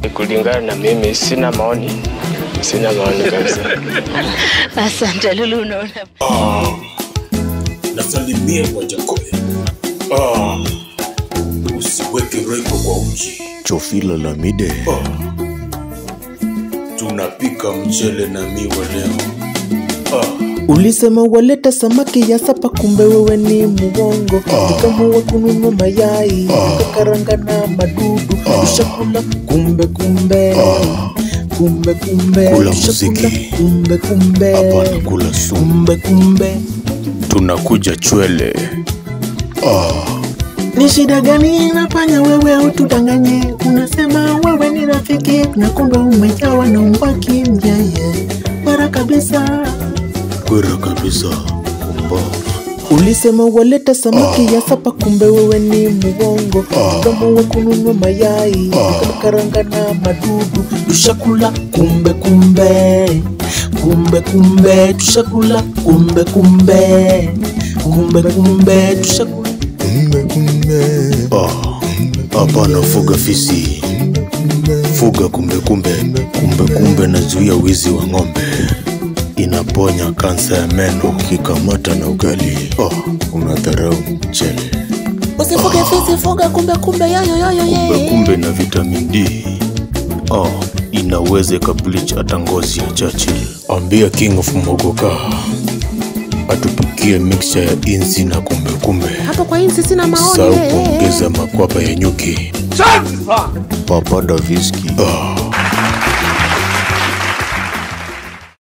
Kulingana na mimi, sina maoni, sina maoni kabisa. Asante Lulu, unaona nasalimia kwa Jakoya. Ah, usiweke reko kwa uji. Chofila Lamide. Ah, tunapika mchele na miwa leo. Ah, Ulisema waleta samaki ya sapa, kumbe wewe ni muongo. Nikaamua kununua mayai nikakaranga na madudu, ushakula kumbe kumbe kumbe kumbe Kula ushakula muziki. kumbe kumbe Hapana kula sumu. kumbe kumbe. Tunakuja chwele. Ni shida gani inafanya wewe utudanganye? Unasema wewe ni rafiki na kumbe umejawa na umbaki mjeye bara kabisa. Kwera kabisa. Kumbavu. Ulisema waleta samaki ya sapa, kumbe wewe ni muongo. Tukamua kununua mayai tukakaranga na madudu, tushakula kumbe kumbe kumbe kumbe, tushakula kumbe kumbe kumbe kumbe, tushakula Kumbe kumbe. Ah, hapana fuga fisi. Fuga kumbe kumbe. Kumbe kumbe nazuia wizi wa ng'ombe. Inaponya kansa ya meno ukikamata na ugali. Oh, unadharau mchele. usifuge fisi, fuga kumbe kumbe, yoyo yoyo Kumbe ye. kumbe na vitamin D. Oh, inaweza ikableach hata ngozi ya Churchill. Ambia King of Mogoka atupikie mixture ya inzi na kumbe kumbe. hapo kwa hii sina maoni Sau eh, eh, eh. kuongeza makwapa ya nyuki. Papa Daviski. Ah,